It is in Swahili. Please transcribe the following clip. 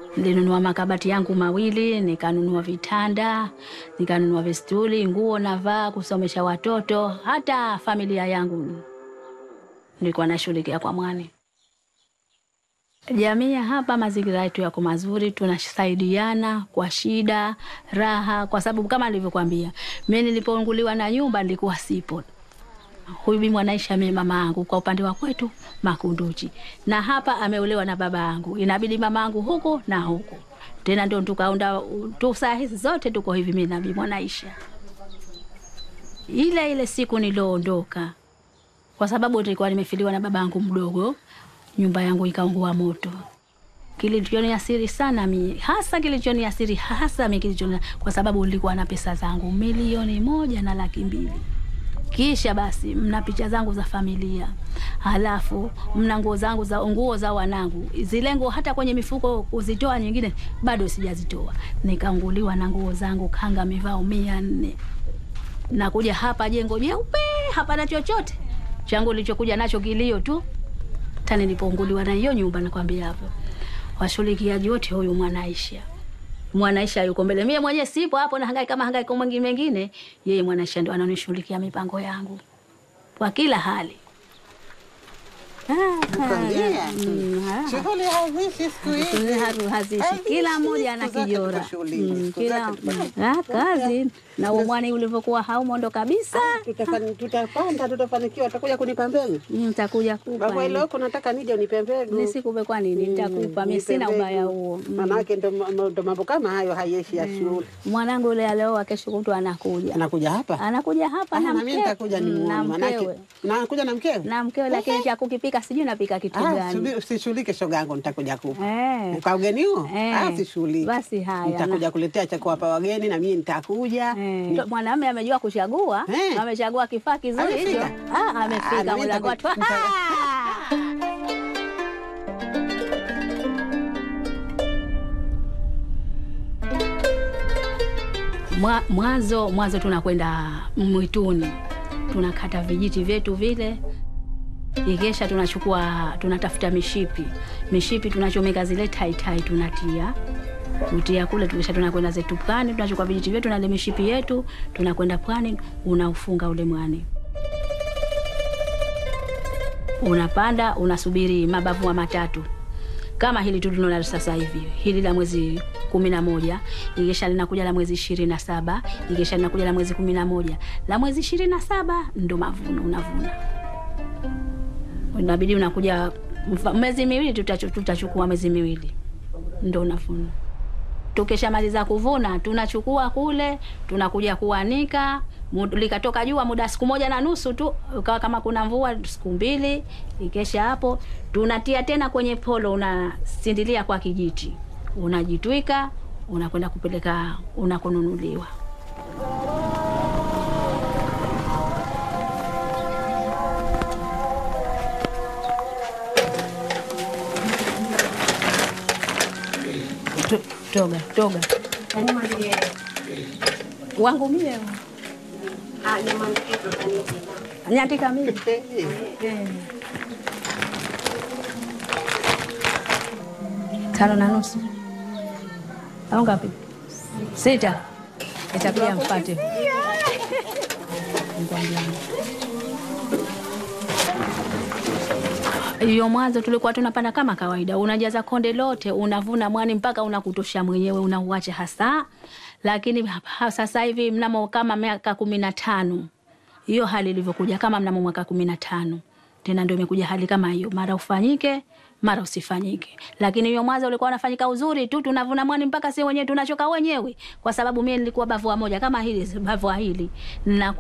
Nilinunua makabati yangu mawili, nikanunua vitanda, nikanunua vistuli, nguo navaa, kusomesha watoto, hata familia yangu nilikuwa nashughulikia kwa mwani. Jamii ya hapa, mazingira yetu yako mazuri, tunasaidiana kwa shida, raha, kwa sababu kama nilivyokuambia, mimi nilipounguliwa na nyumba nilikuwa sipo. Huyu bi Mwanaisha mimi mama yangu kwa upande wa kwetu Makunduchi, na hapa ameolewa na baba yangu, inabidi mama yangu huku na huku tena, ndio tukaunda tu, saa hizi zote tuko hivi, mimi na bi Mwanaisha. Ile ile siku nilioondoka, kwa sababu nilikuwa nimefiliwa na baba yangu mdogo, nyumba yangu ikaungua moto. Kilichoniasiri sana mi hasa kilichoniasiri hasa mi kilichoni, kwa sababu nilikuwa na pesa zangu milioni moja na laki mbili kisha basi mna picha zangu za familia, halafu mna nguo zangu za nguo za wanangu, zile nguo hata kwenye mifuko kuzitoa nyingine bado sijazitoa. Nikaunguliwa na nguo zangu kanga mivao mia nne. Nakuja hapa jengo jeupe, hapana chochote changu nilichokuja nacho kilio tu. Tani nilipounguliwa na hiyo nyumba, nakwambia hapo washughulikiaji wote, huyu Mwanaisha Mwanaisha yuko mbele, mie mwenyewe sipo hapo, na hangaika kama hangaiko mwingine mengine. Yeye Mwanaisha ndo ananishughulikia mipango yangu kwa kila hali. Nakwambia. Mm, ah. Shughuli hazishi siku hizi. Hazi- hazishi Hazishi, kila mmoja ana siku zake kijora tuko shughulini, Mm, siku kila zake tuko- mm, ah, kazi na umwani ulivyokuwa haumo ndo kabisa. Tutafani- Tutapanda, tutafanikiwa. Utakuja kunipa mbegu Nitakuja kupa baba, ile huko nataka nije unipe mbegu. nisikupe, kwa nini? Nitakupa mimi, sina Nipe ubaya mbegu. huo. Mm. Manake ndo ndo mambo kama hayo hayeshi ya shule. Mwanangu yule alioa, kesho kutwa anakuja, Anakuja hapa anakuja hapa Ah, na na mimi mkewe nitakuja Mm, na nimuone, manake mkewe nakuja na mkewe. na mkewe, lakini cha kukipika sijui napika kitu Ah, gani. subiri, usishughulike shoga yangu, nitakuja kupa Eh. kwa ugeni huo. Eh. Ah, sishughulike. Basi haya, nitakuja kuletea cha kuwapa wageni na mimi nitakuja. Eh, mwanamume amejua kuchagua, Eh. amechagua kifaa kizuri hicho. Amefika? Ah, Ah, amefika na mimi mlango nitaku- watu. Mwa- Mwanzo mwanzo tunakwenda mwituni, tunakata vijiti vyetu vile, ikesha tunachukua tunatafuta mishipi, mishipi tunachomeka zile taitai, tunatia kutia kule, tukisha tunakwenda zetu pwani, tunachukua vijiti vyetu na ile mishipi yetu, tunakwenda pwani, unaufunga ule mwani, unapanda, unasubiri mabavu wa matatu kama hili tu tunaona sasa hivi, hili la mwezi kumi na moja ikisha linakuja la mwezi ishirini na saba ikisha linakuja la mwezi kumi na moja la mwezi ishirini na saba ndo mavuno unavuna, inabidi unakuja mfa- mwezi miwili, tutachu- tutachukua mwezi miwili ndo unavuna. Tukishamaliza kuvuna tunachukua kule, tunakuja kuanika. Mu- Likatoka jua muda siku moja na nusu tu, ukawa kama kuna mvua siku mbili. Ikesha hapo tunatia tena kwenye polo, unasindilia kwa kijiti, unajitwika, unakwenda kupeleka unakonunuliwa. To- Toga toga wangu mie nyandika mimi tano na nusu au ngapi? Sita. Itakuja mpate hiyo. Mwanzo tulikuwa tunapanda kama kawaida, unajaza konde lote, unavuna mwani mpaka unakutosha mwenyewe, unauacha hasa. Lakini hapa sasa hivi mnamo kama miaka kumi na tano hiyo hali ilivyokuja, kama mnamo mwaka kumi na tano tena ndio imekuja hali kama hiyo, mara ufanyike mara usifanyike. Lakini hiyo mwanzo ulikuwa unafanyika uzuri tu, tunavuna mwani mpaka si wenyewe tunachoka wenyewe, kwa sababu mimi nilikuwa bavua moja kama hili bavua hili na